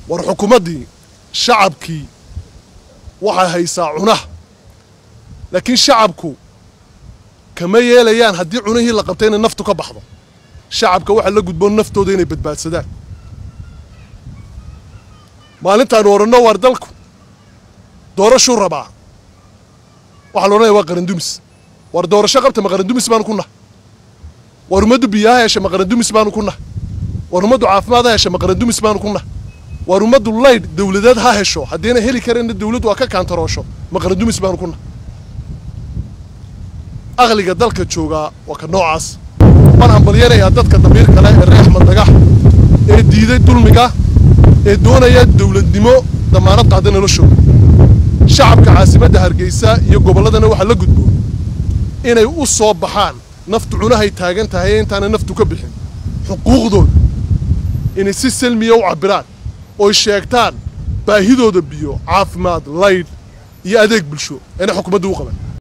war xukuumaddii shacabkii waxay haysaa cunaha laakiin shacabku kama yeelayaan haddii cunihii la qabtay inay naftu ka baxdo shacabka waxaa la gudboon naftooda inay badbaadsadaan maalintaanu odhanno waar dalku doorashuu rabaa waxaa la odhanaya waa qarandumis waar doorasho qabta ma qarandumis baanu ku nahay waar ummaddu biyaha hesha ma qarandumis baanu ku nahay waar ummaddu caafimaad ha hesha ma qarandumis baanu ku nahay waar ummaddu laydh dawladeed ha hesho haddiina heli kareenna dawladdu waa ka kaantaroosho ma qarandumis baanu ku nahay aqliga dalka joogaa waa ka noocaas waan hambalyanayaa dadka damiir kale ee reer axmed dagax ee diiday dulmiga ee doonaya dawladnimo damaanad qaada noloshooda shacabka caasimadda hargeysa iyo gobolladana waxaa la gudboon inay u soo baxaan naftu cunahay taagan tahay ee intaana naftu ka bixin xuquuqdooda inay si salmiya u cabbiraan oy sheegtaan baahidooda biyo caafimaad laydh iyo adeeg bulsho inay xukuumaddu u qaban